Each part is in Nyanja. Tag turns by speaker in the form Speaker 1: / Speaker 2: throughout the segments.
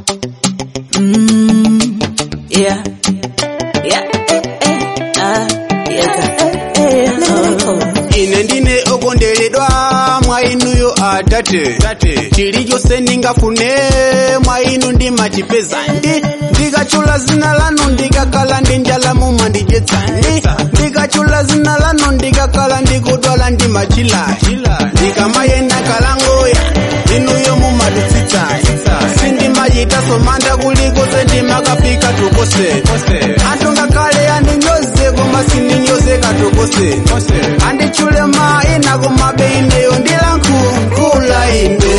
Speaker 1: Mm, yeah. Yeah, eh, eh, ah, yes, eh, eh, oh.
Speaker 2: ine ndine okonderedwa mwa inuyo atate chilichonse ndingafune mwa inu ndimachipeza ndi ndikachula zina lanu ndikakhala ndi njala mumandidyetsa ndi ndikachula zina lanu ndikakhala ndikudwala ndimachila ndikamayenda kalangoya inuyo mumadutsitsa sindimachitaso manda kulikonse ndimakapika tukose anthu ngakhale andinyoze koma sindinyoze katokose andichule ma ina koma beineyo ndilankhula ine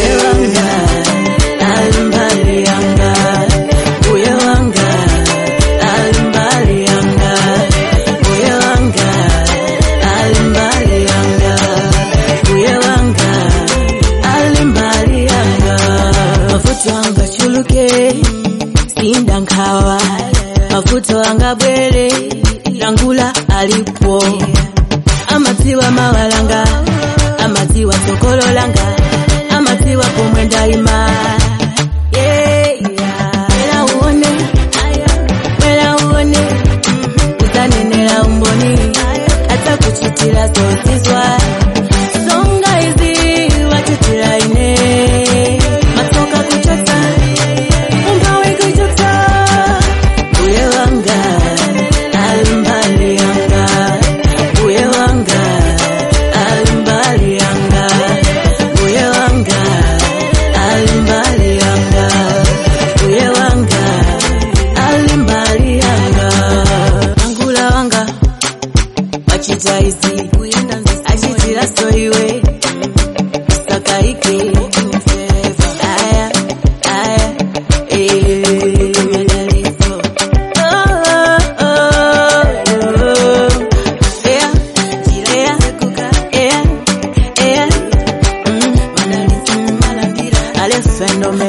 Speaker 1: Alimbali yanga, uye wanga, alimbali yanga, uye wanga, alimbali yanga, uye wanga, alimbali yanga. Mafuta wanga chuluke, sinda nkawa, mafuta wanga bwere, langula alipo. Amaziwa mawalanga, amaziwa sokololanga, amaziwa pomwe ndaima. Yeah, yeah. Wela uone, wela uone, utanenera umboni, hata kuchitira zozizwa. Songa izi wachitira ine, masoka kuchota, ungawe kuchota. Uye wanga, alimbali yanga, uye wanga, alimbali yanga, uye wanga, alimbali yanga, uye wanga, alimbali yanga. Angula wanga, wachita izi, achitira so iwe, sakaike, aya, aya, eh. Fenómeno